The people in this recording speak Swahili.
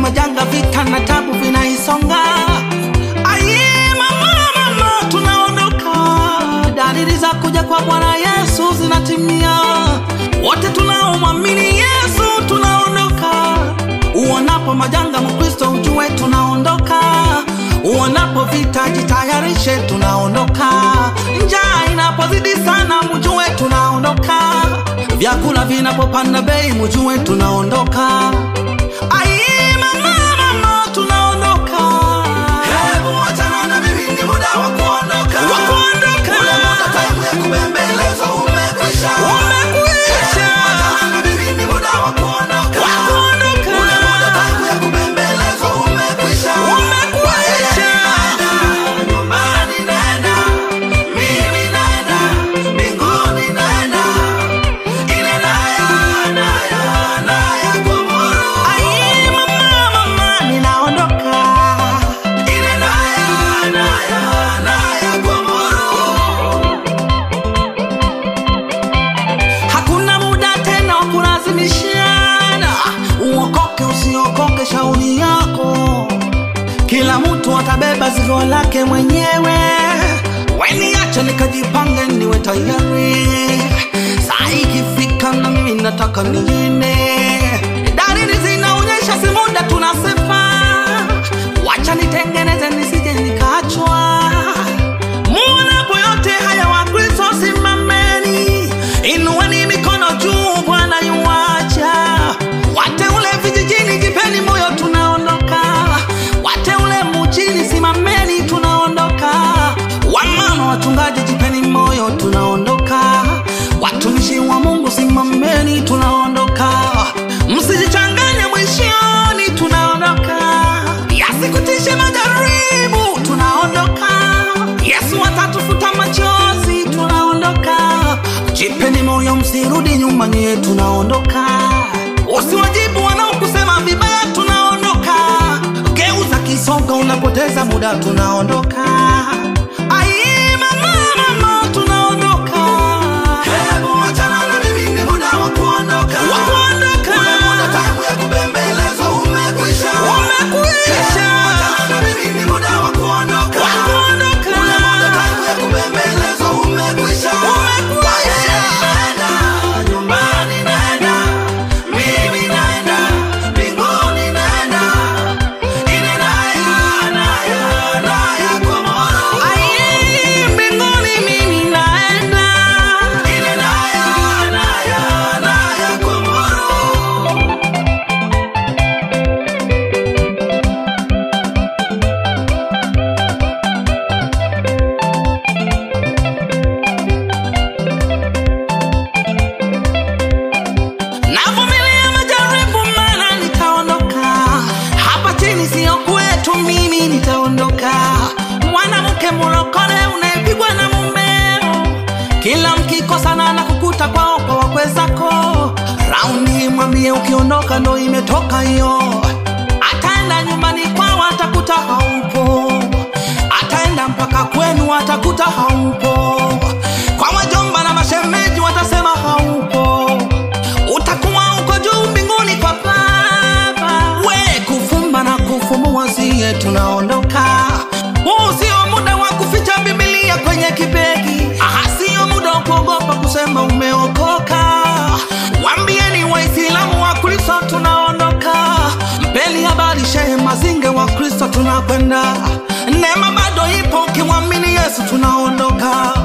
majanga, vita na tabu vinaisonga. Aye, mama, mama, tunaondoka. Dalili za kuja kwa Bwana Yesu zinatimia. Wote tunaomwamini Yesu tunaondoka. Uonapo majanga, Mkristo ujue tunaondoka. Uonapo vita, jitayarishe, tunaondoka. Njaa inapozidi sana, mjue tunaondoka. Vyakula vinapopanda bei, mjue tunaondoka. Ai, mama, mama, tunaondoka. Hebu wachana na mimi, ni muda wa kuondoka. Wa kuondoka. Ule muda time ya kubembelezwa umekwisha. Umekwisha. Hebu wachana na mimi, ni muda wa kuondoka. Wa kuondoka. Ule muda time ya kubembelezwa umekwisha. Umekwisha. Naenda, nyumbani naenda, mimi naenda, mbinguni naenda. Ile naya, naya, naya kumuru. Ai, mama, mama, ninaondoka. Ile naya, naya, naya kumuru. Hakuna muda tena wa kulazimishana, uokoke usiokoke, shauri yako. Kila mtu atabeba zigo lake mwenyewe. Weniache nikajipange, niwe tayari. Saa ikifika na mimi nataka niende. Dalili zinaonyesha si muda tunasepa. Wacha nitengeneze nisije nikaachwa. Muonapo yote haya Wakristo simameni, inueni mikono juu, Bwana yuwaja. Wateule vijijini, jipeni moyo, tunaondoka. Wateule mjini, simameni, tunaondoka. Wamama wachungaji, jipeni moyo, tunaondoka. Watumishi wa Mungu, simameni, tunaondoka. Msijichanganye mwishoni, tunaondoka. Yasikutishe majaribu, tunaondoka. Yesu atatufuta machozi, tunaondoka. Jipeni moyo, msirudi nyuma, nyie tunaondoka. Usiwajibu wanaokusema vibaya, tunaondoka. Geuza kisogo, unapoteza muda, tunaondoka. Ai, mama, mama, tunaondoka. Hebu wachana na mimi, ni muda wa kuondoka. Wa kuondoka. Ule muda time ya kubembelezwa umekwisha. Umekwisha. Hebu wachana na mimi, ni muda wa kuondoka. Wa kuondoka. Ule muda time ya kubembelezwa umekwisha. Umekwisha. Naenda, nyumbani naenda, mimi naenda, mbinguni naenda. Ile naya, naya, naya kumuru. Ai, mbinguni mimi naenda. Ile naya, naya, naya kumuru. Navumilia majaribu maana nitaondoka. Hapa chini sio kwetu, mimi nitaondoka. Mwanamke mlokole unayepigwa na mumeo, kila mkikosana na kukuta kwao kwa wakwe zako. Raundi mwambie ukiondoka ndo imetoka hiyo. Ataenda nyumbani kwao atakuta haupo, ataenda mpaka kwenu atakuta haupo. Kwa wajomba na mashemeji watasema haupo utakuwa uko juu mbinguni kwa Baba. We kufumba na kufumbua, siye tunaondoka. Huu sio muda wa kuficha Biblia kwenye kibegi, aha, sio muda wa kuogopa kusema umeokoka. Wambieni Waislamu wa Kristo tunaondoka, mpeni habari Shehe Mazinge wa Kristo tunakwenda. Neema bado ipo, ukimwamini Yesu tunaondoka.